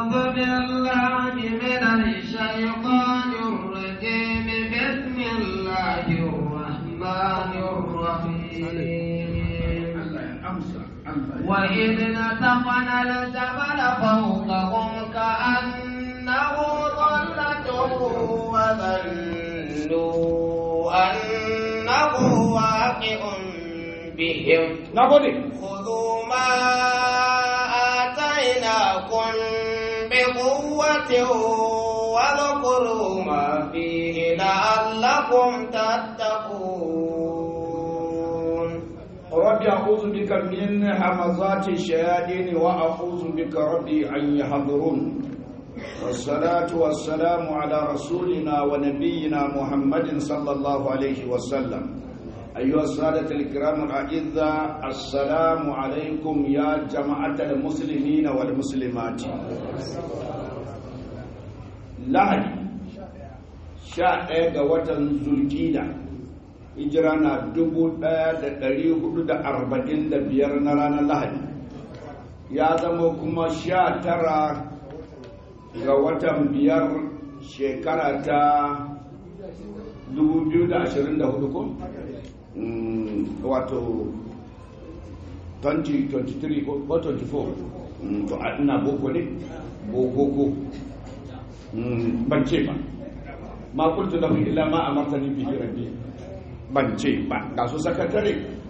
أعوذ بالله من الشيطان الرجيم بسم الله الرحمن الرحيم وإذ نتقنا الجبل فوقهم كأنه ظلة وظنوا أنه واقع بهم na gode خذوا ما آتيناكم بقوة واذكروا ما فيه لعلكم تتقون rabbi a'udhu bika min hamazati shayatin wa a'udhu bika rabbi an yahdurun والصلاة والسلام على رسولنا ونبينا محمد صلى الله عليه وسلم أيها السادة الكرام الأعزاء السلام عليكم يا جماعة المسلمين والمسلمات lahadi sha ɗaya ga watan zulkida hijira na dubu ɗaya da ɗari hudu da arba'in da biyar na ranar lahadi ya zama kuma sha tara ga watan biyar shekara ta dubu biyu da ashirin da hudu ko? Mm, wato 2023 ko 24 Mm, to a ina boko ne boko ko ban ce ba ma kultu lahu illa ma amartani bihi rabbi ban ce ba ga su sakatare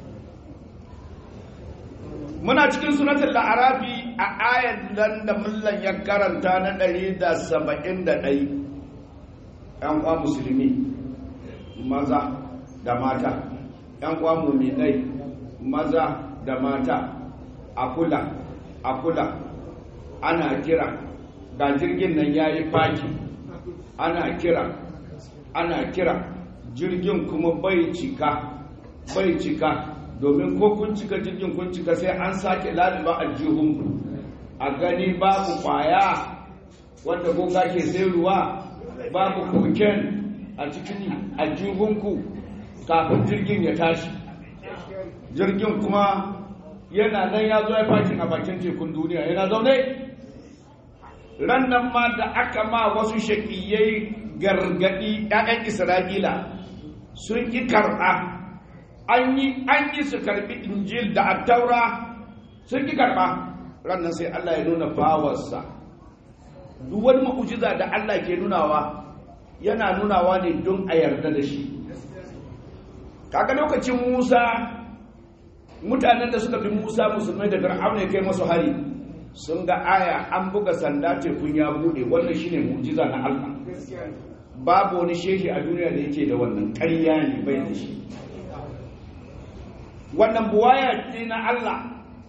muna cikin sunatul la'arabi a ayat nan da mullan ya karanta na 171 yan kwa musulmi maza da mata yan kwa muminai maza da mata a kula a kula ana kira ga jirgin nan ya yi faki ana kira ana kira jirgin kuma bai cika bai cika domin ko kun cika jirgin kun cika sai an sake laluba a jihunku a gani babu kwaya wanda boka ke sayarwa babu koken a cikin aljihunku kafin jirgin ya tashi jirgin kuma yana nan ya zo ya fakin a bakin tekun duniya yana zaune rannan ma da aka ma wasu shaƙiyai gargaɗi ‘ya'yan isra'ila sun ƙi karɓa an yi an yi su karɓi injil da attaura sun ƙi karɓa rannan sai allah ya nuna bawarsa duk wani ma'ujiza da allah ke nunawa yana nunawa ne don a yarda da shi kaga lokacin musa mutanen da suka bi musa musulmai da fir'auna ya kai masu hari sun ga aya an buga sanda tekun ya bude wannan shine mu'jiza na Allah babu wani shehi a duniya da yake da wannan ƙarya ne bai da shi wannan buwaya ce na Allah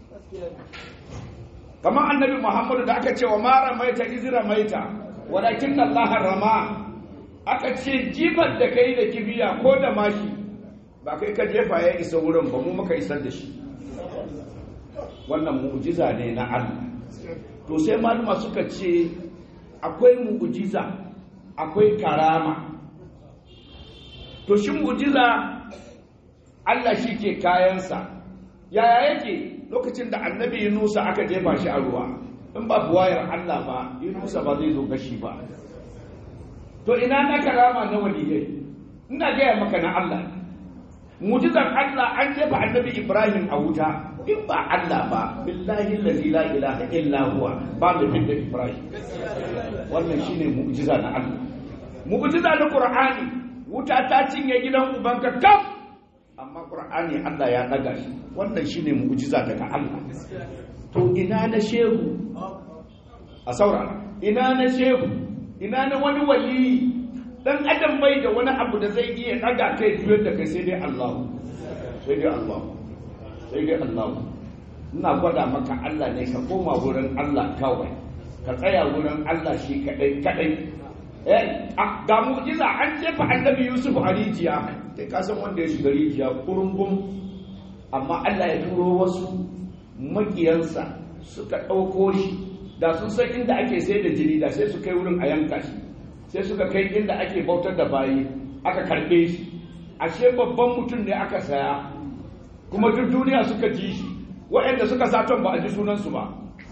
kamar annabi Muhammadu da aka ce wa mara maita izira maita walakin Allah rama aka ce jifar da kai da kibiya ko da mashi ba kai ka jefa ya isa wurin ba mu muka isar da shi wannan mu'jiza ne na Allah to sai maluma suka ce akwai mu'jiza akwai karama to shi mu'jiza Allah shi ke kayansa yaya yake lokacin da annabi Yunusa aka jefa shi a ruwa in ba buwayar Allah ba Yunusa ba zai zo gashi ba to ina na karama na waliyai ina gaya maka na Allah mu'jizar Allah an jefa annabi Ibrahim a wuta in ba Allah ba billahi allazi la ilaha illa huwa ba da bin da Ibrahim wannan shine mu'jiza na Allah mu'jiza na Qur'ani wuta ta cinye gidan ubanka kaf amma Qur'ani Allah ya daga shi wannan shine mu'jiza daga Allah to ina na shehu a saurara ina na shehu ina na wani wali dan adam bai da wani abu da zai iya daga kai juyar da kai sai dai Allah sai dai Allah sai dai Allah ina gwada maka Allah ne ka koma wurin Allah kawai ka tsaya wurin Allah shi kadai kadai eh ga mu'jiza an jefa annabi Yusuf a rijiya kai ka san wanda ya shiga rijiya kurungum amma Allah ya turo wasu makiyansa suka ɗauko shi da sun san inda ake sai da jini da sai su kai wurin a yanka shi sai suka kai inda ake bautar da bayi aka karɓe shi ashe babban mutum ne aka saya kuma duk duniya suka ji shi waɗanda suka saton ba a ji sunansu ba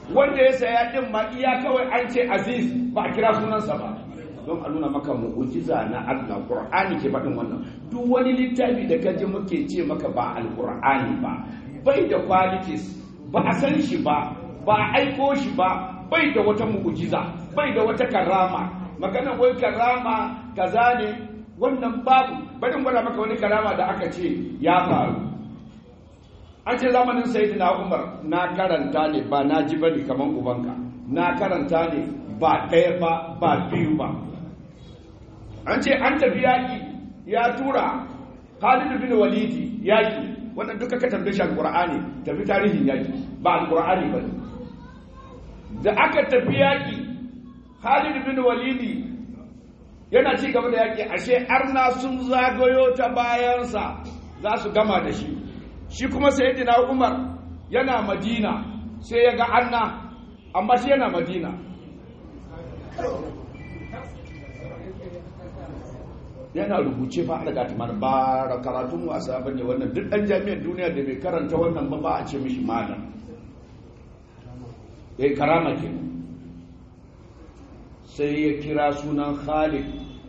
wanda ya saya din ma iya kawai an ce aziz ba a kira sunansa ba don a nuna maka mu'ujiza na Allah Qur'ani ke faɗin wannan duk wani littafi da ka ji muke ce maka ba alqur'ani ba bai da qualities ba a san shi ba ba a aiko shi ba bai da wata mu'ujiza bai da wata karama magana wai karama kaza ne wannan babu bari gwada maka wani karama da aka ce ya faru an ce zamanin sayyidina Umar na karanta ne ba na ji bane kaman ubanka na karanta ne ba ɗaya ba ba biyu ba an ce an tafi yaƙi ya tura Khalid bin Walidi yaƙi wannan duka ka tambaye shi alqur'ani tafi tarihin yaƙi ba alqur'ani ba da aka tafi yaƙi Khalid bin Walidi yana ci gaba da yaƙi ashe arna sun zagayo ta bayansa za su gama da shi shi kuma sayyidina Umar yana Madina sai ya ga arna amma shi yana Madina yana rubuce fa daga tamar ba karatun wasa bane wannan duk dan jami'ar duniya da bai karanta wannan ba ba a ce mishi malam eh karama ke sai ya kira sunan Khalid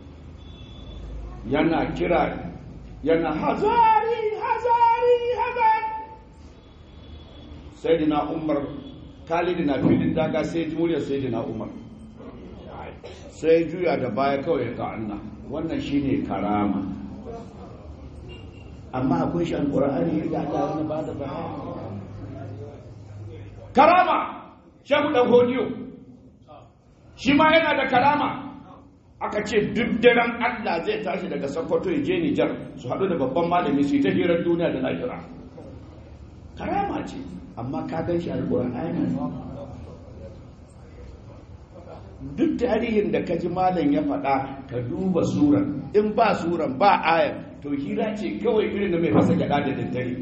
yana kira yana hazari hazari hazari sayyidina Umar Khalid na filin daga sai muryar sayyidina Umar sai juya da baya kawai ga Allah wannan shine karama amma akwai shi alqur'ani da Allah wani ba da karama shehu dan hodiyo shi ma yana da karama aka ce duk daren Allah zai tashi daga Sokoto ya je Nijar su haɗu da babban malami su yi ta hirar duniya da lahira karama ce amma ka gan shi alqur'ani duk tarihin da kaji malam ya faɗa ka duba suran in ba suran ba ayar to hira ce kawai irin da mai fasa gada da daddare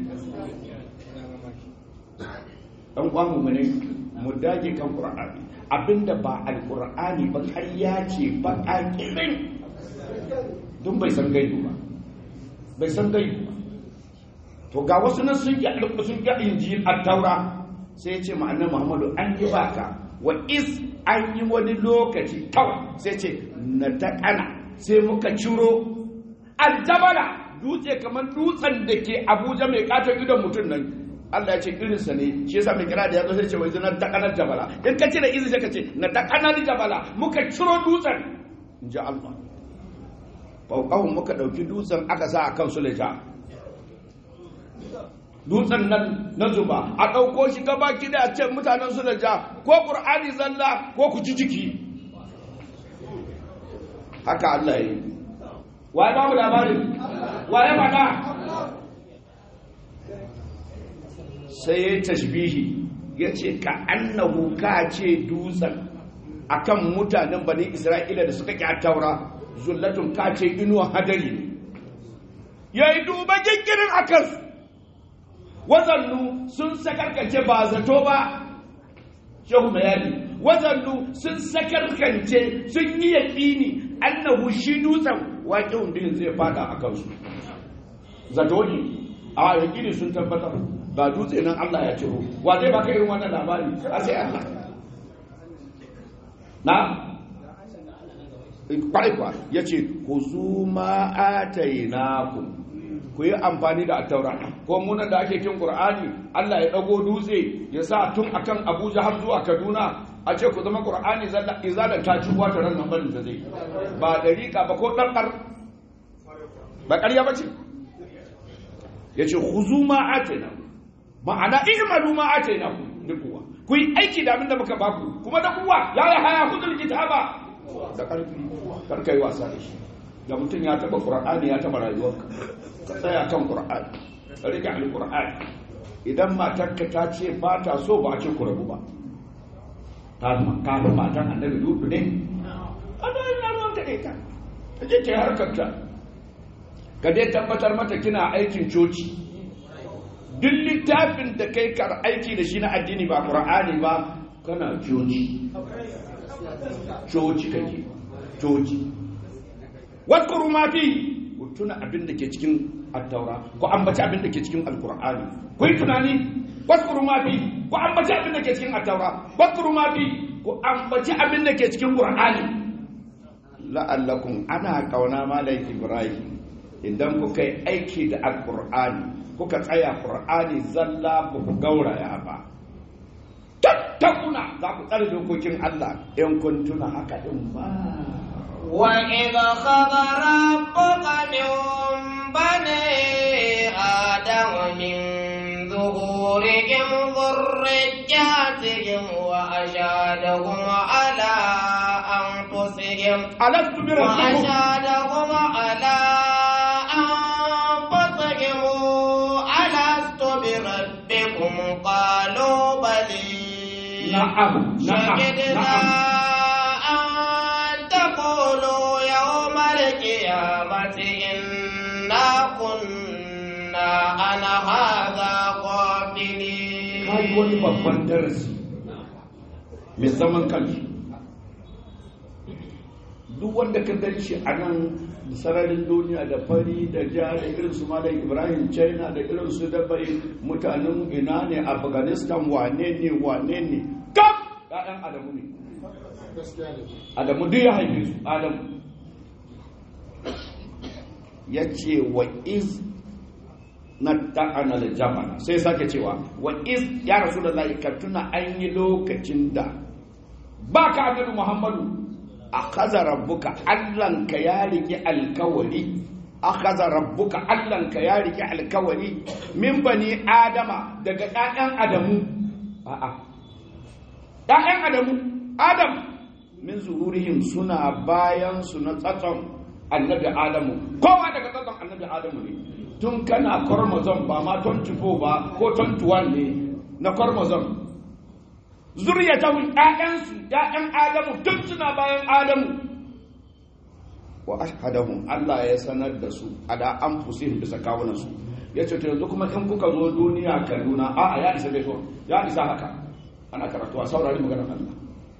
dan kwamu mu ne mu dage kan qur'ani abinda ba alqur'ani ba ƙarya ce ba ƙaƙirin don bai san gaibu ba bai san gaibu ba to ga wasu nan sun yi sun yi injil at-taura sai ya ce ma'anar muhammadu an yi baka wa is an yi wani lokaci kawai sai ce na taƙana sai muka ciro aljabala dutse kamar dutsen da ke abuja mai katon idon mutum nan Allah ya ce irinsa ne shi yasa mai kira da ya zo sai ce wai na taƙanar jabala in ka ce da izin sai ka ce na taƙanar jabala muka ciro dutsen in ji Allah fauƙahun muka ɗauki dutsen aka sa a kan suleja dutsen nan na zuba a ɗauko shi gaba ki da ce mutanen su da ja ko ƙur'ani zalla ko ku ci ciki haka Allah yi waye ba mu labarin waye faɗa sai ya tashbihi ya ce ka annahu ka ce dutsen akan mutanen bani isra'ila da suka ƙi taura zullatun ka ce inuwa hadari ya yi duba gingirin a kansu wazannu sun sakarkace ba zato ba shehu bayani wazannu sun sakarkance sun yi yaƙini annahu shi dutsen waƙin biyun zai fada a kansu zato ne a yaƙini sun tabbatar ba dutse nan Allah ya ciro wa zai baka irin wannan labari a sai Allah na kwaikwa ya ce ku zuma atainakum ku yi amfani da attaura ko munan da ake kin qur'ani Allah ya dago dutse ya sa tun akan Abuja har zuwa Kaduna a ce ku zama qur'ani zalla izalan ta ci wata ran nan barin da zai ba dariƙa ba ko ɗanɗar ba ƙarya ba ce yace khuzu ma atina ma'ana i'malu ma atina duk kuwa ku yi aiki da abin da muka baku kuma da kuwa ya yi haya kudul kitaba da ƙarfi kar kai wasa da shi da mutum ya taba qur'ani ya taba rayuwarka ka tsaya kan qur'ani ka rike alqur'ani idan matarka ta ce ba ta so ba a ce ku rabu ba ta ka ba matan annabi lutu ne ana ina ruwan ka ta ta je ta yi harkar ta ka dai tabbatar mata kina aikin coci duk littafin da kai kar aiki da shi na addini ba qur'ani ba kana coci coci kake coci wadkuru ma fi ku tuna abin da ke cikin attaura ku ambaci abin da ke cikin alkur'ani ku yi tunani waskuru ma fi ku ambaci abin da ke cikin at-taura waskuru ma fi ku ambaci abin da ke cikin qur'ani la'allakum ana kauna malai ibrahim idan kuka yi aiki da alqur'ani kuka tsaya qur'ani zalla ba ku gauraya ba tattakuna za ku tsare dokokin Allah in kun tuna haka din ba وإذ خذ ربك من بني آدم من ظهورهم ذرياتهم وأشهدهم على أنفسهم alastu bi rabbikum وأشهدهم على أنفسهم ألست بربكم قالوا بلي na'am na'am شهدنا na'am أن تقولوا يوم القيامة إنا كنا عن هذا غافلين kai wani babban darasi mai zaman kanshi duk wanda ka gani shi a nan sararin duniya da fari da ja da irin su malam ibrahim china da irin su dabai mutanen ina ne afghanistan wane ne wane ne kaf ya'yan adamu ne adamu duk ya haife su adamu ya ce wa iz na ta'ana da jamana sai sake cewa wa iz ya rasu da ka tuna an yi lokacin da ba ka annabi muhammadu a kaza rabbuka allanka ya riƙe alkawari a kaza rabbuka allanka ya riƙe alkawari min bani adama daga ɗayan adamu a'a ɗayan adamu adam min zuhurihim suna bayan su na tsatson annabi adamu kowa daga tsatson annabi adamu ne tun kana chromosome ba ma 24 ba ko 21 ne na chromosome zuriyatahum ƴaƴansu ƴaƴan adamu tun suna bayan adamu wa ashhadahum Allah ya sanar da su ada anfusihim bisa kawunan su yace to yanzu kuma in kuka zo duniya Kaduna a a ya isa bai so ya isa haka ana karatu a saurari maganar Allah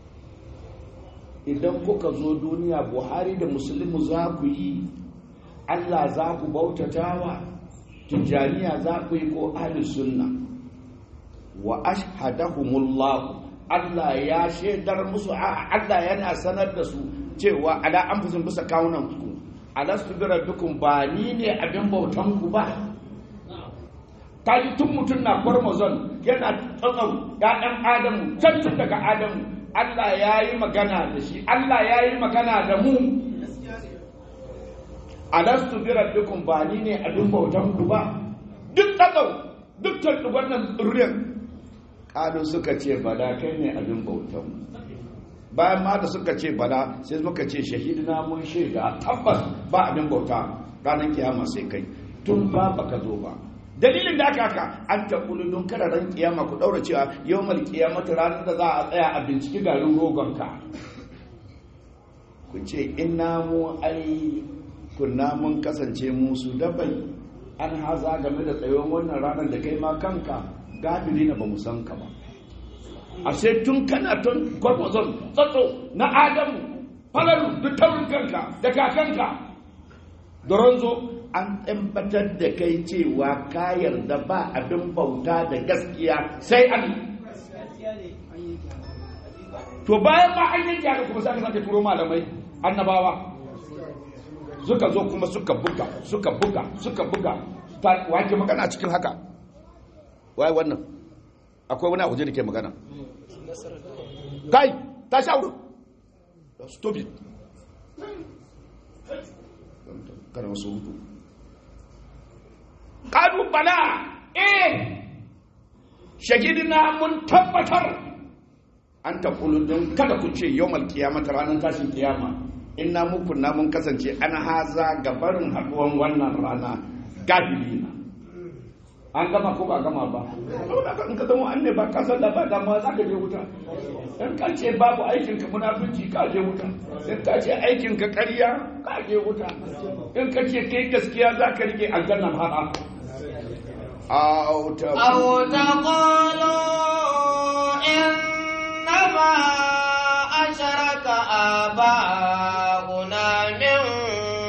idan kuka zo duniya Buhari da Muslimu za ku yi Allah za ku bautatawa tijaniya za ku yi ko ahli sunna wa ashhadahumullah Allah ya shaidar musu a Allah yana sanar da su cewa ala anfusin bisa kawunan ku alastu bi rabbikum ba ni ne abin bautan ku ba kaji tun mutum na kwarmazon yana tsatsau ya'yan adamu can tun daga adamu Allah ya yi magana da shi Allah ya yi magana da mu alastu bi rabbikum ba ni ne abin bautan ku ba duk tsatsau duk tantuban nan tsirriyar kalu suka ce bala kai ne abin bautan bayan ma da suka ce bala sai muka ce shahidina mun shaida tabbas ba abin bauta ranar kiyama sai kai tun ba baka zo ba dalilin da aka haka an taɓulu don kada ran kiyama ku ɗaura cewa yau mal kiyamata ranar da za a tsaya a binciki garin rogonka ku ce ina mu ai kunna mun kasance musu dabai an haza game da tsayon wannan ranar da kai ma kanka gafiri na ba mu san ka ba ashe tun kana tun gwargwazon tsatso na adamu falalu duk taurin kanka da kakanka da ranzo an tabbatar da kai cewa ka yarda ba abin bauta da gaskiya sai an to bayan ma an yanke haka kuma sai sake turo malamai annabawa suka zo kuma suka buga suka buga suka buga wake magana cikin haka wai wannan akwai wani abu da ke magana kai ta sha wurin stop it kada wasu hudu ƙadu bala eh shagidina mun tabbatar an taƙulu don kada ku ce yau malkiyamata ranar tashin kiyama ina muku na mun kasance an haza gabarin haɗuwan wannan rana gafilina an gama ko ba gama ba in ka zama an ne ba ka san da ba damuwa za ka je wuta in ka ce babu aikin ka munafunci ka je wuta in ka ce aikin ka ƙarya ka je wuta in ka ce kai gaskiya za ka rike aljanna haɗa أو تقول أو تقولوا إنما أشرك آباؤنا من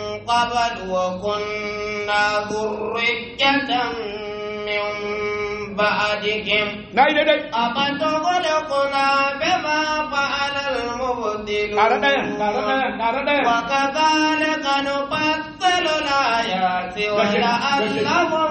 قبل وكنا ذرية من بعدهم na yi daidai أفتغلقنا بما فعل المبطلون ƙara ɗaya ƙara ɗaya ƙara ɗaya وكذلك نفصل الآيات ولعلهم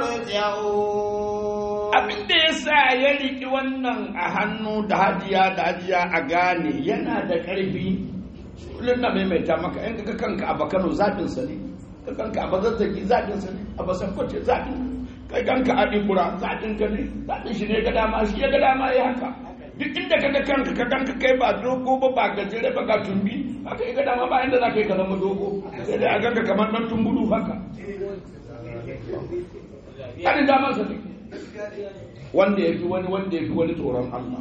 يرجعون abin da ya sa ya riƙi wannan a hannu da hadiya da hadiya a gane yana da ƙarfi kullum na maimaita maka in ka kanka a bakano zaɓin sa ne ka kanka a bazazzaki zaɓin sa ne a basan kwace zaɓin kai kanka a ɗimbura zaɓin ka ne zaɓin shi ne ga dama shi ya ga dama ya haka duk inda ka ga kanka ka kanka kai ba dogo ba ba gajere ba ga tumbi haka ya ga dama ba inda za ka yi ka zama dogo sai dai a ganka kamar ɗan tumbudu haka Haɗin damar sa ne wanda ya fi wani wanda ya fi wani tsoron Allah.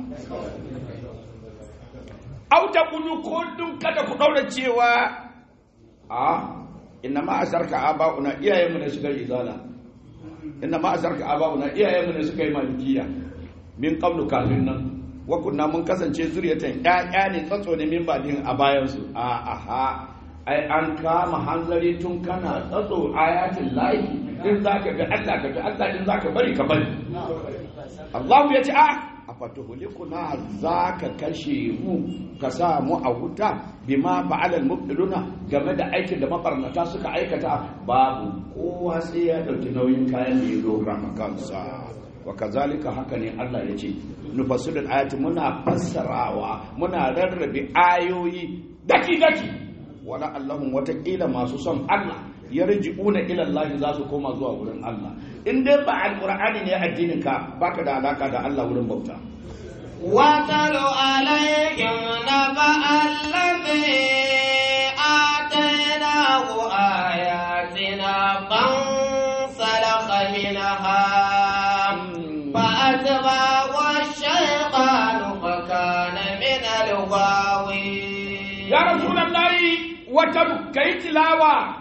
Auta kulu ko dun kada ku ɗaura cewa a inna ma asarka aba'una iyayenmu ne suka yi izala inna ma asarka aba'una iyayenmu ne suka yi malikiya min qablu kafin nan wa kunna mun kasance zuriyatan ƴaƴa ne tsatso ne min badin a bayan su a aha ai an kama hanzari tun kana tsatso ayatin lahi in zaka ga Allah ka ga Allah in zaka bari ka bari Allah ya ce a a fatuhulikuna za ka kashe mu ka sa mu a wuta bima fa'alal mubtiluna game da aikin da mabarnata suka aikata babu kowa sai ya dauki nauyin kayan da ya dora kansa wa kazalika haka ne Allah ya ce nufassilul ayati muna fassarawa muna rarrabe ayoyi daki daki wala allahum watakila masu son Allah yarji'una ila Allah za su koma zuwa wurin Allah in dai ba alqur'ani ne addinin ka baka da alaka da Allah wurin bauta واتل عليهم نبأ الذي آتيناه آياتنا فانسلخ منها فأتبعه الشيطان فكان من الغاوين ya rasulullahi wata kai tilawa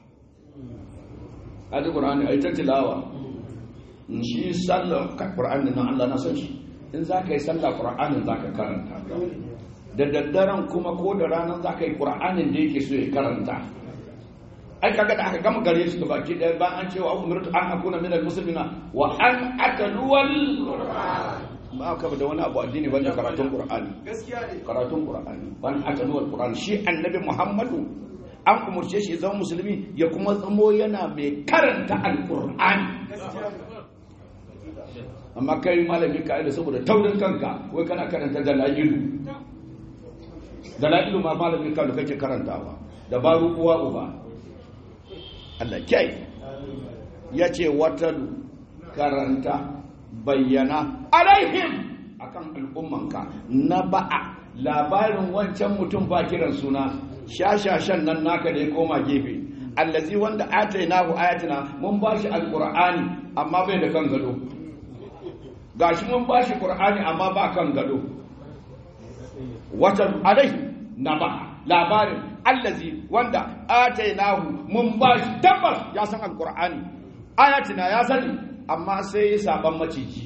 aji qur'ani ai ta tilawa shi sallar qur'ani nan Allah na san shi in za ka yi sallah qur'anin za ka karanta da daddaren kuma ko da ranar za ka yi qur'anin da yake so ya karanta ai kaga da aka gama gare shi baki daya ba an cewa umirtu an akuna min almuslimina wa an ataluwal ba ka da wani abu addini bane karatun qur'ani karatun qur'ani ban ataluwal qur'ani shi annabi muhammadu an umurce shi zama musulmi ya kuma zamo yana mai karanta alqur'ani amma kai malami ka da saboda taurin kanka wai kana karanta dalailu dalailu ma malami ka da kake karantawa da baru uwa uba Allah kyai ya ce watalu karanta bayyana alaihim akan al'ummanka na ba'a labarin wancan mutum ba kiran suna shashashan nan naka da ya koma gefe allazi wanda atainahu ayatina mun bashi alqur'ani amma bai da kan gado gashi mun bashi qur'ani amma ba kan gado watalu alaihi na ba'a labarin allazi wanda atainahu mun ba shi tabbas ya san alqur'ani ayatina ya sani amma sai ya saban maciji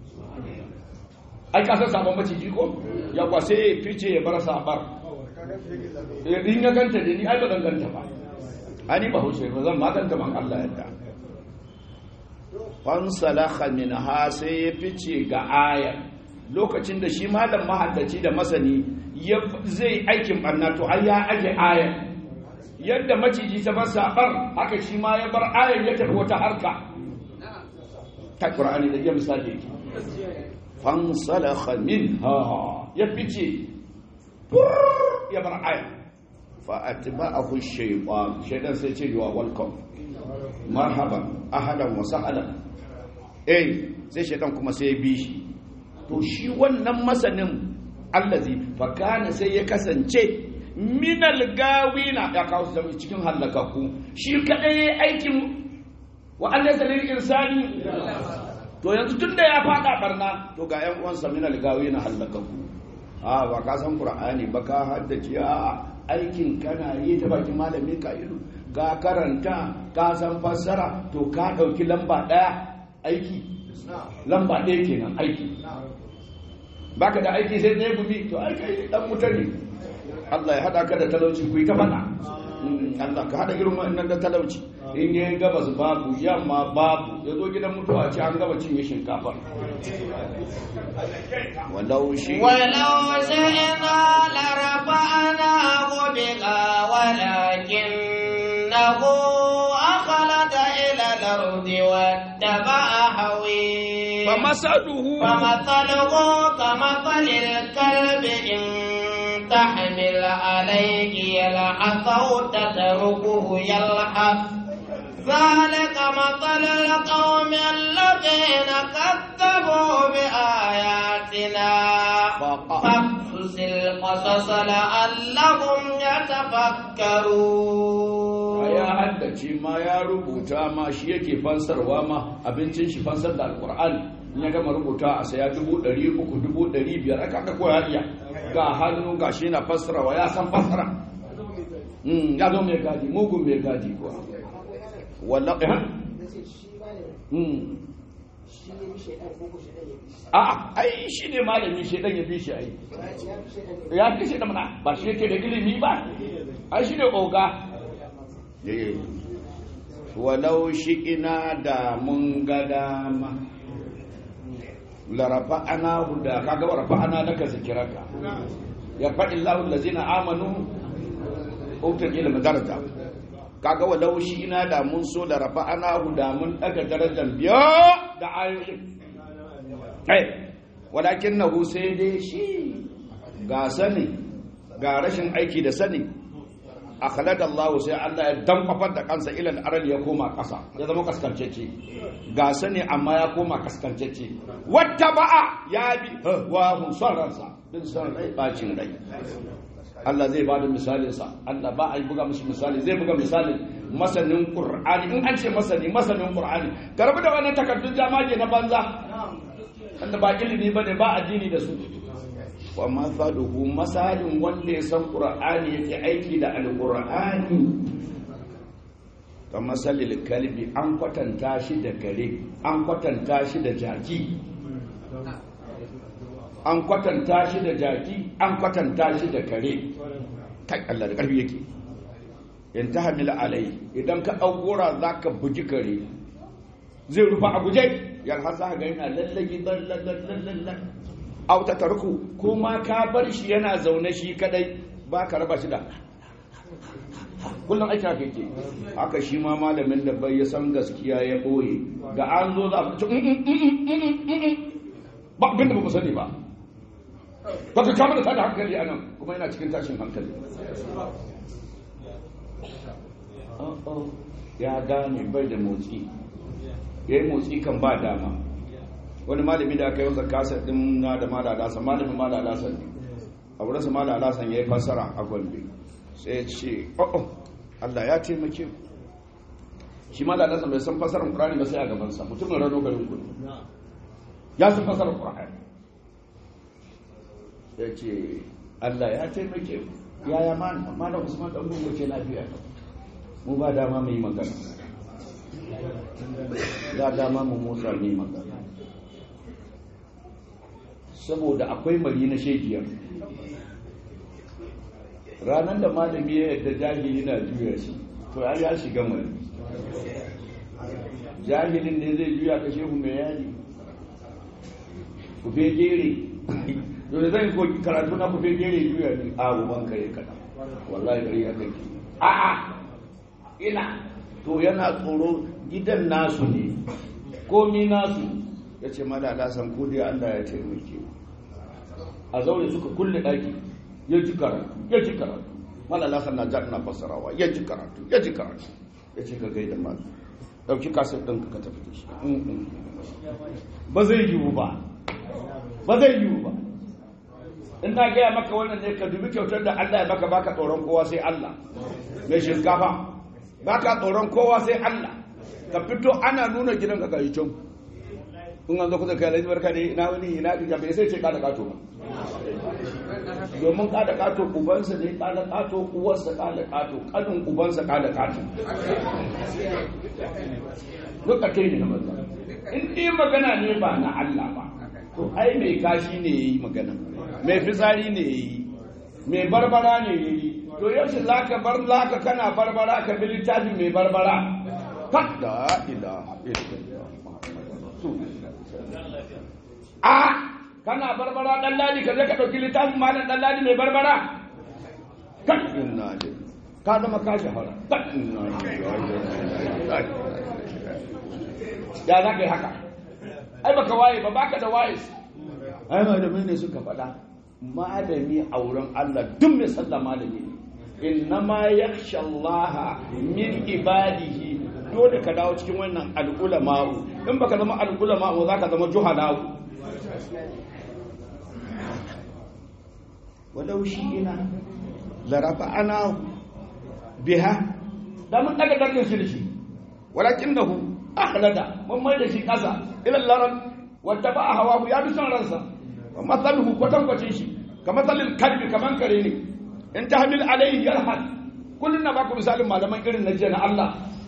ai ka san saban maciji ko ya kwa sai ya fice ya bar sabar in ya ganta da ni ai ba ganta ba ani ba hushe ba zan maganta man Allah yadda fansalakha minha sai ya fice ga aya lokacin da shi malam mahaddaci da masani zai aikin barna to ai ya aje ayar yadda maciji ta bar sabar haka shi ma ya bar ayar ya tafi wata harka ta qur'ani da ya misali yake fansalakha minha ya fice ya bar ayar fa atba'ahu shaytan shaytan sai ce wa welcome marhaban ahalan wa sahlan eh sai shaytan kuma sai ya bi shi to shi wannan masanin allazi fakana sai ya kasance minal gawina ya kawo su cikin hallakaku shi kadai ya aikin wa Allah zalil insani to yanzu tunda ya fada barna to ga yan uwansa minal gawina hallakaku a ba ka san qur'ani ba ka haddace a aikin kana yi ta bakin malami ka ido ga karanta ka san fassara to ka dauki lamba daya aiki lamba ɗaya kenan aiki baka da aiki sai ɗaya gumi to ai kai dan wuta ne Allah ya hada ka da talauci ku yi ta fada Allah ka hada irin wannan da talauci in yi gabas babu yamma babu ya zo gidan mutuwa ce an gaba cinye shinkafa walau shi ولو شئنا لرفعناه بها ولكنه أخلد إلى الأرض واتبع هويه فمثله فمثله كمثل الكلب إن تحمل عليه يلحث أو تتركه يلحث ذلك مثل القوم الذين كذبوا بآياتنا فاقصص القصص لعلهم يتفكرون ya haddace ma ya rubuta ma shi yake fansarwa ma abincin shi fansar da alkur'ani in ya gama rubuta a saya dubu ɗari uku dubu ɗari biyar aka aka koya iya ga hannu ga shi na fassarawa ya san fassara Mm, ya zo mai gadi mugun mai gadi kuwa wallah eh Mm. a'a ai shi ne malami shedan ya bi shi ai ya fi shi da mana ba shi yake da ilimi ba ai shi ne oga walau shi ina da mun ga dama larafa ana da kaga warafa ana laka zikiraka ya faɗi lahu lazina amanu utul ilmi daraja kaga walau shi ina da mun so larafa ana da mun daga darajar biya da ayoyin ai walakin nahu sai dai shi ga sani ga rashin aiki da sani akhlada Allah sai Allah ya damfafar da kansa ilal aral ya koma kasa ya zama kaskancece ga sani amma ya koma kaskancece wata ba'a ya bi wa hun son ransa bin son rai bacin rai Allah zai bada misalin sa Allah ba a yi buga mishi misali zai buga misalin masanin Qur'ani in an ce masani masanin Qur'ani karbi da wannan takardun jama'a na banza wanda ba ilimi bane ba addini da su wa masaluhu masalin wanda ya san qur'ani yake aiki da alqur'ani ka masalil kalbi an kwatanta shi da kare an kwatanta shi da jaki an kwatanta shi da jaki an kwatanta shi da kare kai Allah da karfi yake in ta hamila alai idan ka ɗaukura za ka buji kare zai rufa a guje yalha za ga yana lallagi lallallallallallan auta tarku kuma ka bar shi yana zaune shi kadai ba ka raba shi da kullum aiki haka yake haka shi ma malamin da bai ya san gaskiya ya boye da an zo za a ci ba abin da ba mu sani ba ba ka kama da tada hankali a nan kuma yana cikin tashin hankali ya gane bai da motsi ya yi motsi kan ba dama wani malami da aka yi wasa kasar din na da malalasan malamin malalasan ne a wurinsa malalasan ya yi fassara a gombe sai ce oh Allah ya taimake ku shi malalasan bai san fassarar ƙurani ba sai a gabansa mutumin rano garin kudu ya san fassarar ƙurani ya ce Allah ya taimake ku yaya mana usman ɗan gungun ce lafiya mu ba dama mai magana ya dama mu motsa mai magana saboda akwai mari na shekiyar ranar da malami ya yadda jahili na juya shi to ya ya shiga mari jahilin ne zai juya ka shehu mai yadi kufe gere dole zai ko karatu na kufe gere juya ne a ruban kare kada wallahi kare ya kai a a ina to yana tsoro gidan nasu ne komi nasu ya ce malala san ko dai Allah ya taimake a zaure suka kulle daki ya ji karatu ya ji karatu malala san na jar na fassarawa ya ji karatu ya ji karatu ya ce ka gaida mal dauki kasar din ka tafi da shi ba zai yiwu ba ba zai yiwu ba in na gaya maka wannan ne ka dubi kyautar da Allah ya baka baka tsoron kowa sai Allah mai shinkafa baka tsoron kowa sai Allah ka fito ana nuna gidan ka gayi can in an zo kusa kai alhaji barka ne ina wani ina ga bai sai ce kada kato ba domin kada kato ubansa ne kada kato uwarsa kada kato kanin ubansa kada kato duka kai ne na banza in dai magana ne ba na Allah ba to ai mai kashi ne yayi magana mai fitsari ne yayi mai barbara ne ya yi to yaushe za ka bar laka kana barbara ka bi littafi mai barbara kadda ila a kana barbara dan ladi ka je ka dauki littafin malam dan ladi mai barbara kan inna ka zama ka shahara kan inna ya za ka yi haka ai baka waye ba baka da waye ai malamai ne suka faɗa malami a wurin Allah duk mai sallah malami ne innama yakhsha Allah min ibadihi dole ka dawo cikin wannan al'ulama'u in baka zama al'ulama'u zaka zama juhala'u walau shi ina larafa ana biha da mun daga dangin shi da shi walakinahu akhlada mun mai da shi kasa ila laran wata ba hawa ya bi son ransa wa matsaluhu kwatankwacin shi ka matsalin kalbi kaman kare ne in ta hamil alaihi yarhad kullum na baku misalin malaman irin na jiya na Allah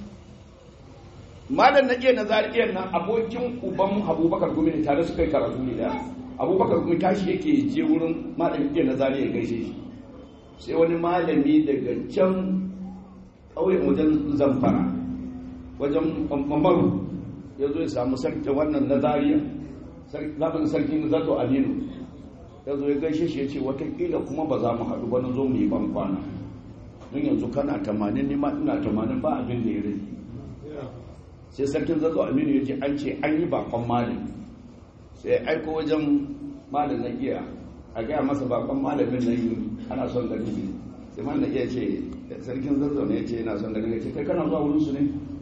malam na iya na zariyar nan abokin uban abubakar gumi ne tare suka yi karatu ne da abubakar gumi tashi yake je wurin malam iya na zariyar gaishe shi sai wani malami daga can ƙauyen wajen zamfara wajen mamaru ya zo ya samu sarki wannan na zariya zaɓin sarkin zato aminu ya zo ya gaishe shi ya ce watakila kuma ba za mu haɗu ba na zo mu yi ban kwana don yanzu kana tamanin nima ina tamanin ba abin da ya rage sai sarkin zato aminu ya ce an ce an yi bakon malin sai ya aiko wajen malin na iya a gaya masa bakon malamin na yi ana son gani ne sai malin na iya ce sarkin zato ne ya ce yana son gani ya ce kai kana zuwa wurin su ne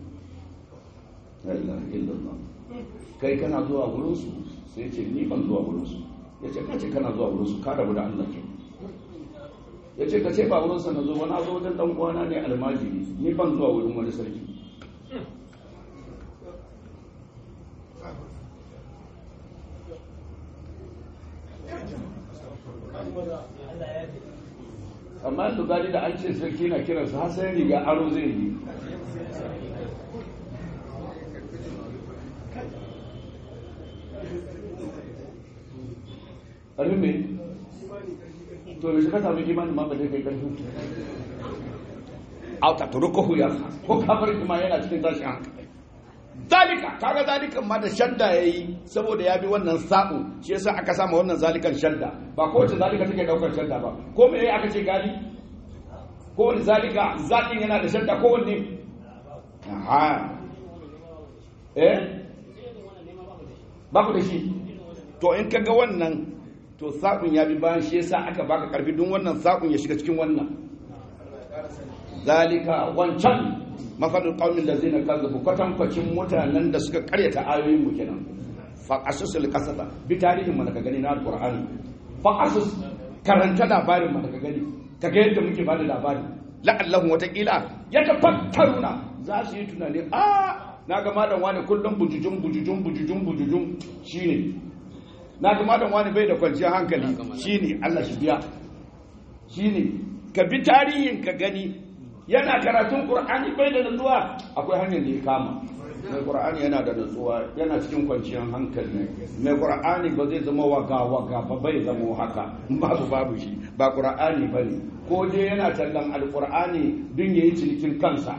kai kana zuwa wurin su sai ce ni ban zuwa wurin su ya ce kace kana zuwa wurinsu ka rabu da Allah ke ya ce kace ba wurinsa na zo ba na zo wajen dan uwana ne almajiri ni ban zuwa wurin wani sarki amma su gani da an ce sarki na kiransa har sai riga aro zai yi ƙarfin mai to yaushe ka samu imanin ma ba zai kai ƙarfin auta to rukuhu ya ko kamar ima yana cikin tashin hankali zalika kaga zalikan ma da shadda yayi saboda ya bi wannan sa'u shi yasa aka sama wannan zalikan shadda ba ko wace zalika take daukar shadda ba ko me aka ce gali ko wani zalika zakin yana da shadda ko wanne aha eh ba ku da shi to in kaga wannan to saƙun ya bi bayan shi yasa aka baka karfi don wannan saƙun ya shiga cikin wannan zalika wancan mafadul qaumin lazina kazzabu kwatankwacin mutanen da suka karyata ayoyin mu kenan fa qasusul qasasa bi tarihin mana ka gani na alqur'ani fa qasus karanta labarin mana ka gani ka ga yadda muke bada labari la'allahu wataqila yatafakkaruna za su yi tunani a na ga malam wani kullum bujujun bujujun bujujun bujujun shine na ga malam wani bai da kwanciyar hankali shine Allah shi biya shine ka bi tarihin ka gani yana karatun qur'ani bai da nutsuwa akwai hanyar da ya kama mai qur'ani yana da nutsuwa yana cikin kwanciyar hankali mai qur'ani ba zai zama waga waga ba bai zama haka babu babu shi ba qur'ani bane ko dai yana tallan alqur'ani dun yayi cinikin kansa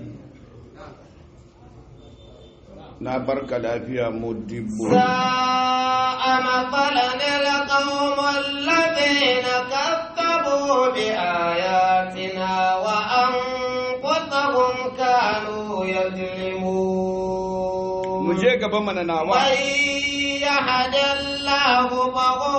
na barka lafiya mudibbo ساء مثلا القوم الذين كذبوا بآياتنا وأنفسهم كانوا يظلمون mu je gaba mana nawa من يهد الله فهو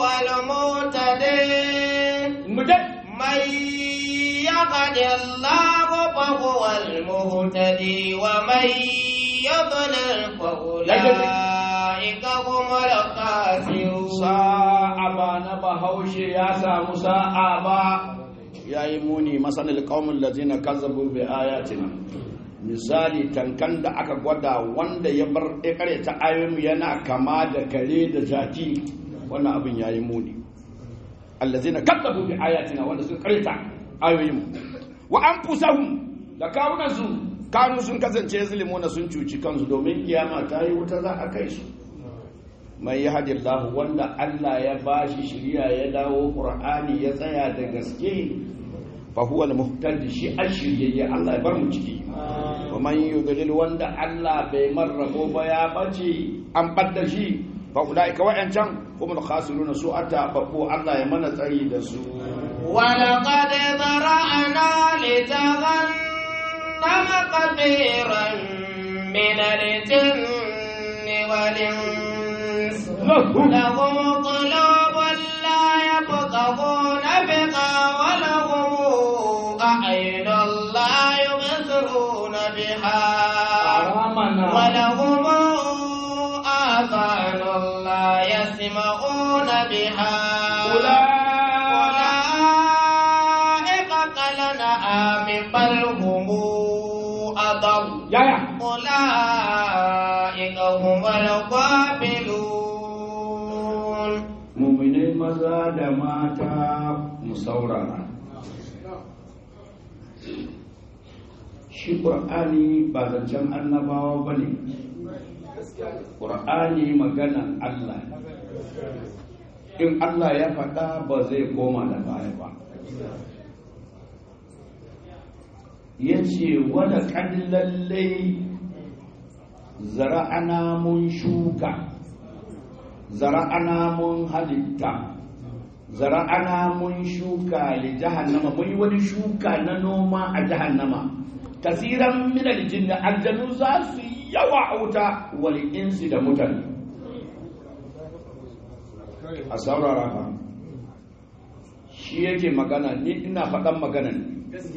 المهتدي mu je من يهد الله فهو المهتدي ومن يضلل فأولئك هم الخاسرون sa'a ba na bahaushe ya samu sa'a ba ya yi muni masanin kaumin lazina kazzabu bi ayatina misali tankan da aka gwada wanda ya bar ya ta ayoyin yana kama da kare da jaki wannan abin ya yi muni allazina kazzabu bi ayatina wanda sun kareta ayoyin wa anfusahum da kawunan su kanu sun kasance zulmuna sun cuci kansu domin kiyama ta yi wuta za a kai su mai yahdillahu wanda Allah ya bashi shiriya ya dawo qur'ani ya tsaya da gaske fa huwa al-muhtadi shi ashiriyya Allah ya bar mu ciki wa man yudlil wanda Allah bai marrabo ba ya bace an badda shi fa ulaika wa'ancan humul khasiruna su ata babu Allah ya mana tsari da su ولقد ذرأنا لجهنم كثيرا من الجن والإنس لهم قلوب لا يفقهون بها ولهم أعين لا يبصرون بها ولهم آذان لا يسمعون بها أولئك كالأنعام بل هم أضل yaya أولئك هم الغافلون muminai maza da mata mu saurara shi ƙur'ani ba zancen annabawa ba ne ƙur'ani maganan allah ne. in allah ya faɗa ba zai koma da baya ba ya ce wada lallai zara'ana mun shuka zara'ana mun halitta zara'ana mun shuka li jahannama mun yi wani shuka na noma a jahannama kasiran min aljinn aljanu za su yi yawa a wuta wal insi da mutane a saurara fa shi yake magana ni ina faɗan magana ne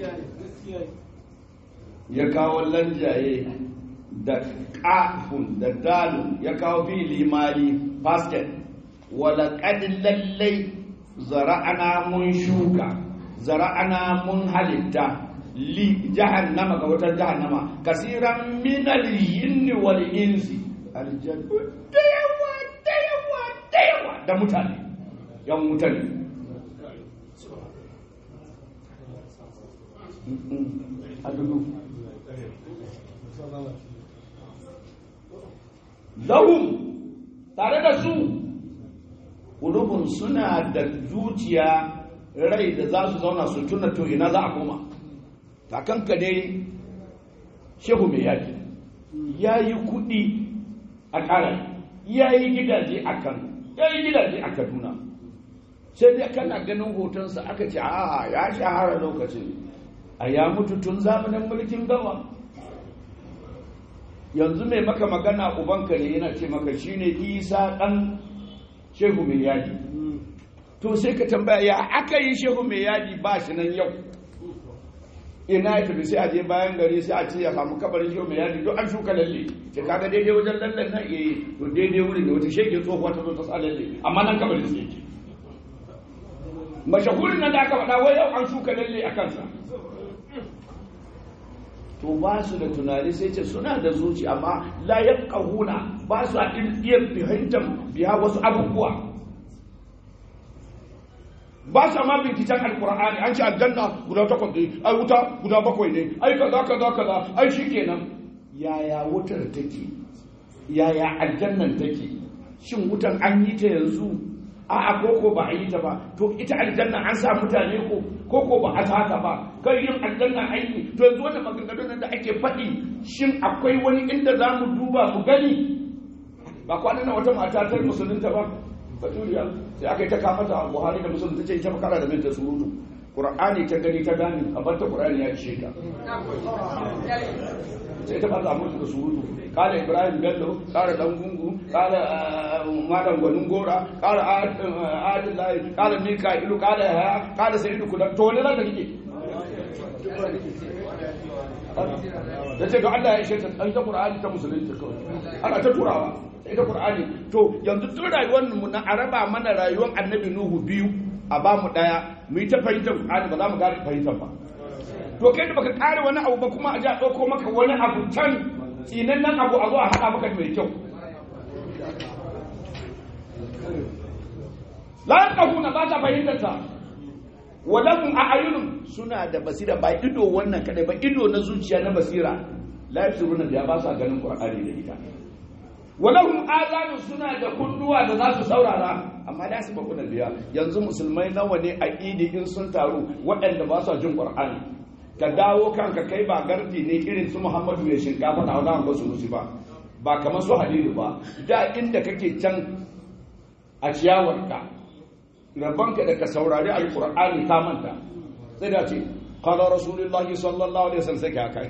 ya kawo lanjaye da ƙafun da dalun ya kawo fili mali basket wala lallai zara'ana mun shuka zara'ana mun halitta li jahannama ga wutar jahannama kasiran minal yinni wal insi aljannu da yawa da yawa da yawa da mutane yan mutane a dudu lahum tare da su ƙulubun suna da zuciya rai da za su zauna su tuna to ina za a koma kakanka dai shehu mai yaki ya yi kuɗi a ƙara ya yi gidaje a kan ya yi gidaje a kaduna sai dai kana ganin hotonsa aka ce a ya shahara lokacin a ya mutu tun zamanin mulkin gawa yanzu mai maka magana ubanka ne yana ce maka shine isa ɗan shehu mai yadi to sai ka tambaya ya aka yi shehu mai yadi ba shi nan yau ina ya tafi sai a je bayan gari sai a ce ya samu kabarin shehu mai yadi don an shuka lalle ce kaga daidai wajen lallen nan eh to daidai wurin da wata shege tsohuwa ta zo ta sa lalle amma nan kabarin sai yake mashahurin nan da aka faɗa wai yau an shuka lalle a kansa to ba su da tunani sai ce suna da zuci amma la yaqahuna ba su iya fahimtar biya wasu abubuwa ba su ma binciken alkur'ani an ce aljanna guda takwas ne ai wuta guda bakwai ne ai kaza kaza kaza ai shikenan yaya wutar take yaya aljannan take shin wutan an yi ta yanzu a'a koko ba a yi ta ba to ita aljanna an sa mutane ko koko ba a haka ba kai yin aljanna aiki to yanzu wannan maganganun da ake faɗi shin akwai wani inda za mu duba mu gani ba kwanan nan wata mata ta musulunta ba baturiya sai aka yi ta kama ta buhari da musulunta ce ita makara da minta surutu qur'ani ta gani ta gani a bar ta qur'ani ya ishe ta sai ta fasa mutu da surutu kala ibrahim bello kala dan gungu kala malam gwanin gora kala adillahi kala mika'ilu kala haya kala sayyidu kudan to wani zaka rike da ce ga Allah ya ishe ta an ta qur'ani ta musulunci kawai ana ta turawa sai ta qur'ani to yanzu duk rayuwar mu na araba mana rayuwar annabi nuhu biyu a ba mu daya mu yi ta fahimtar qur'ani ba za mu gane fahimtar ba to kai da baka kare wani abu ba kuma a ji a ɗauko maka wani abu can tsinan nan abu a zo a haɗa maka mai kyau la na ba ta fahimtar ta walahum a'yunun suna da basira ba ido wannan kadai ba ido na zuciya na basira la yafsiruna da ba sa ganin qur'ani da ita walahum azanun suna da kunnuwa da za su saurara amma da su bakuna biya yanzu musulmai nawa ne a idi in sun taru waɗanda ba su jin qur'ani ka dawo kanka kai ba gardi ne irin su muhammadu ya shinkafa na wani ba su musu ba ba kamar su halilu ba da inda kake can a ciyawarka rabonka da ka saurari alqur'ani ka manta sai da ce qala rasulullahi sallallahu alaihi wasallam sai ka haka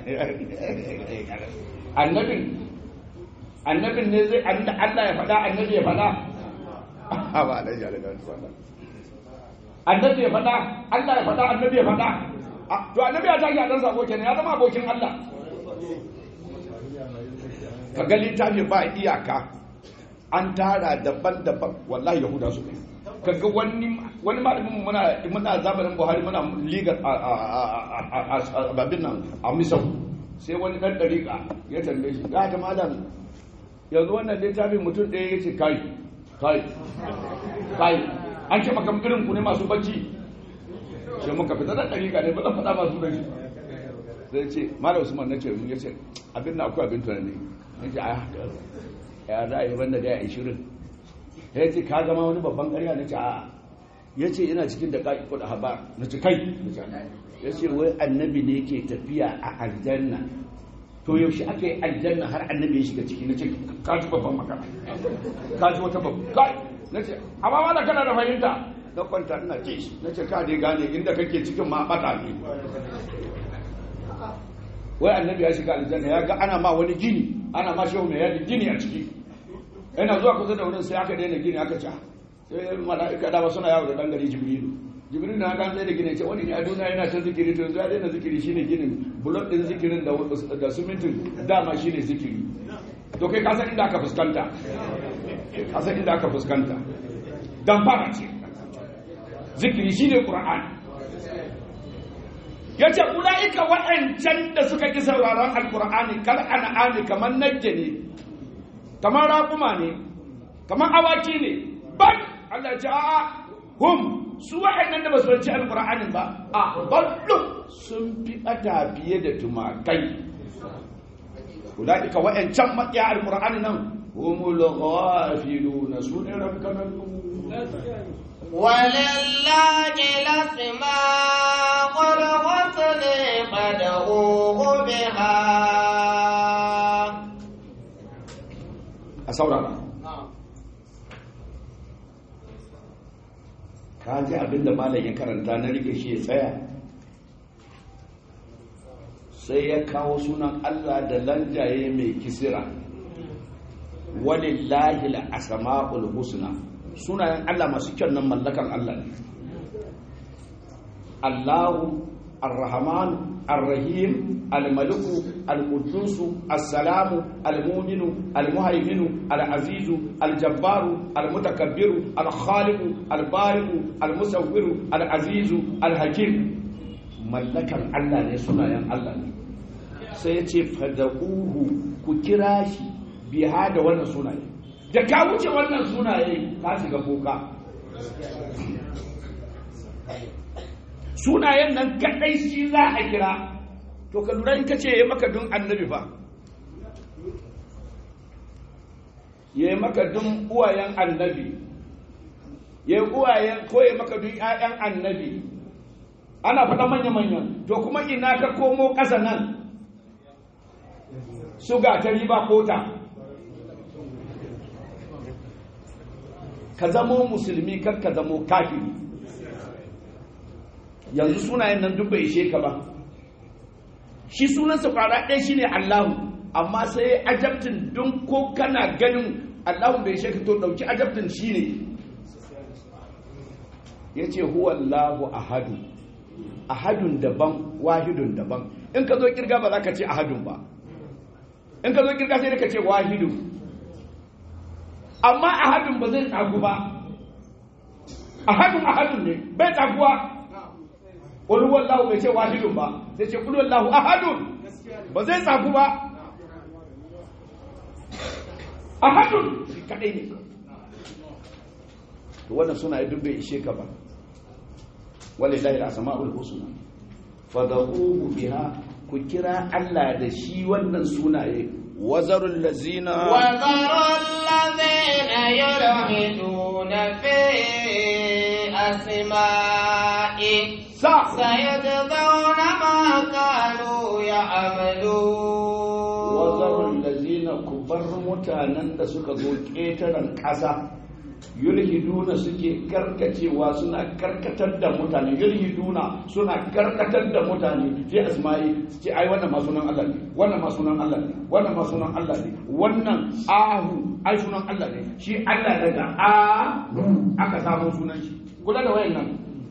annabin annabin ne zai Allah ya faɗa annabi ya faɗa ba da ya da annabi ya faɗa Allah ya faɗa annabi ya faɗa to annabi ya tashi a dan sabo kenan ya zama abokin Allah ka ga littafi ba iyaka an tara daban-daban wallahi yahuda su kai kaga wani wani malamin muna muna zamanin Buhari muna liga a babin nan a Misau sai wani dan dariƙa ya tambaye shi ya ta malam yanzu wannan littafin mutum ɗaya ya ce kai kai kai an ce maka irin ku ne masu bacci sai muka fita da ɗariƙa ne ba zan faɗa masu bacci sai ce malam usman na ce ya ce abin na akwai abin tunani ya ce a ya za a yi banda da ya ishirin ya ce ka zama wani babban ƙarya na ce a ya ce ina cikin da ƙaƙi kuɗa haba na ce kai ya ce wai annabi ne ke tafiya a aljanna to yaushe aka yi aljanna har annabi ya shiga ciki na ce ka ji babban magana ka ji wata babban kai na ce amma wala kana da fahimta na kwanta ina ce shi na ce ka dai gane inda kake cikin ma bata ne wai annabi ya shiga aljanna ya ga ana ma wani gini ana ma shehu mai yadda gini a ciki yana zuwa kusa da wurin sai aka daina gini aka ca sai mala'ika dama suna yawo da dan gari jibrilu jibril na gan da gine ce wani ne a duniya yana ta zikiri to yanzu ya daina zikiri shine ginin bulok din zikirin da da simintin dama shine zikiri to kai ka san inda aka fuskanta ka san inda aka fuskanta dan fara ce zikiri shine qur'ani yace ulaika wa'ancan da suka ki sauraron alqur'ani kal an'ami kamar najje ne kamar raƙuma ne kamar awaki ne bal Allah ya ce a'a hum su waɗannan da ba su ci alƙur'anin ba a ballo sun fi ɓata fiye da tumakai ulaika waɗancan maƙiya alƙur'ani nan humul ghafiluna su ne rabkananu ولله الأسماء الحسنى فادعوه بها a saurara ka ji abin da malam ya karanta na rike shi ya tsaya sai ya kawo sunan Allah da lanjaye mai kisira walillahi al-asma'ul husna sunayen Allah masu kyan nan mallakan Allah ne Allahu Ar-Rahman Ar-Rahim Al-Maliku Al-Quddus As-Salamu Al-Mu'minu Al-Muhaiminu Al-Azizu Al-Jabbaru Al-Mutakabbiru Al-Khaliqu Al-Bari'u Al-Musawwiru Al-Azizu Al-Hakim mallakan Allah ne sunayen Allah ne sai ya ce fada'uhu ku kira shi biha da wannan sunaye da ka wuce wannan sunaye ka shiga kuka sunayen nan kadai shi za a kira to ka lura in ka ce ya maka dun annabi ba ya maka dun uwayen annabi ya uwayen ko ya maka dun ƴaƴan annabi ana faɗa manya-manyan to kuma ina ka komo ƙasa nan suga ta riba kota ka zamo musulmi kar ka zamo kafiri yanzu sunayen nan duk bai ishe ka ba shi sunansa kwara ɗaya shine Allahu amma sai ajabtin don ko kana ganin Allahu bai ishe ka to dauki ajabtin shine yace huwa Allahu ahadu ahadun daban wahidun daban in ka zo kirga ba za ka ce ahadun ba in ka zo kirga sai ka ce wahidun amma ahadun ba zai tsagu ba ahadun ahadun ne bai tsaguwa wani wallahu bai ce wahidun ba sai ce kulu wallahu ahadun ba zai tsagu ba ahadun shi kadai ne to wannan suna duk bai ishe ka ba walillahi al-asma'ul husna fad'uhu biha ku kira Allah da shi wannan sunaye wazarul lazina وذروا الذين يلحدون في أسمائه sa سيجزون ما كانوا يعملون wazarul lazina ku bar mutanen da suka zo ƙetaren ƙasa yulhiduna suke karkacewa suna karkatar da mutane yulhiduna suna karkatar da mutane fi asma'i su ce ai wannan ma sunan Allah ne wannan ma sunan Allah ne wannan ma sunan Allah ne wannan ahu ai sunan Allah ne shi Allah daga a aka samu sunan shi kula da wayan nan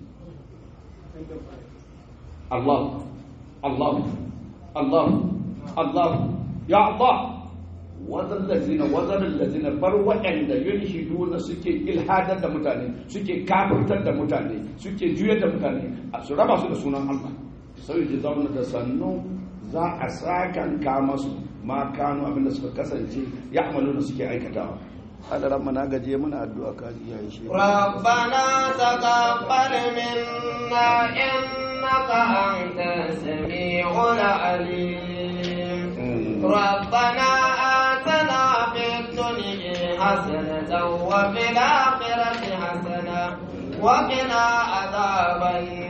Allah Allah Allah Allah ya Allah wazan lazina wazan lazina bar waɗanda yulhiduna suke ilhadar da mutane suke kafirtar da mutane suke juyar da mutane a su raba su da sunan Allah sai ji zauna da sannu za a sakan ka masu ma kanu abinda suka kasance ya amalu da suke aikatawa hadaran mana gaje muna addu'a ka iya shi ربنا تقبل منا إنك أنت السميع العليم ربنا آتنا في الدنيا حسنة وفي الآخرة حسنة وقنا عذاب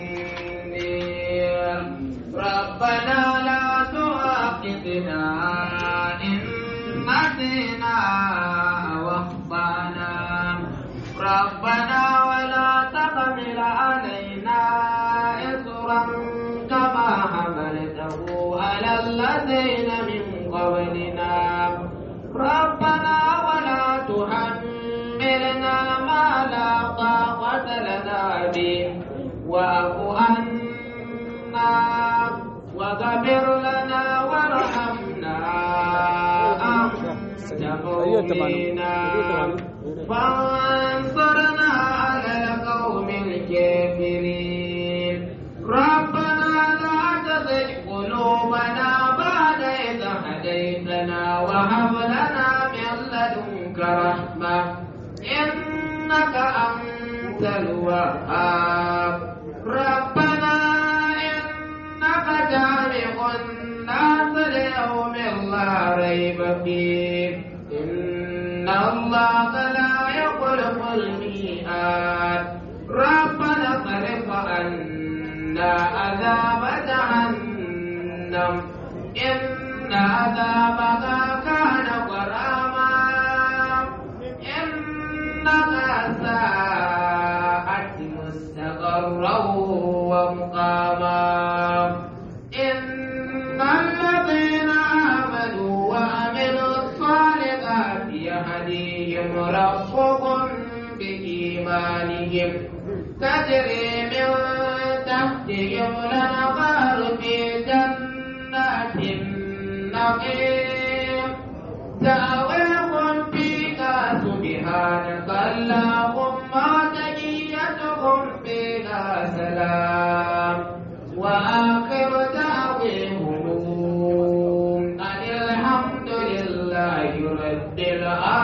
النير ربنا لا تؤاخذنا إن نسينا واخطأنا ربنا ولا تحمل علينا إصرا كما حملته على الذين من قبلنا ربنا ولا تحملنا ما لا طاقة لنا به واعف عنا واغفر لنا وارحمنا أنت مولانا فانصرنا على القوم الكافرين ربنا لا تزغ قلوبنا بعد إذ هديتنا وهب لنا من لدنك رحمة إنك أنت الوهاب ربنا إنك جامع الناس ليوم لا ريب فيه إن الله لا يخلف الميعاد ربنا اصرف عنا عذاب جهنم إن عذابها كان غراما إنها ساءت مستقرا ومقاما إن الذين آمنوا وعملوا الصالحات يهديهم ربهم بإيمانهم تجري من تحتهم الأنهار في جنات النعيم دعواهم فيها سبحانك اللهم تحيتهم فيها سلام وآخر دعوهم أن الحمد لله رب العالمين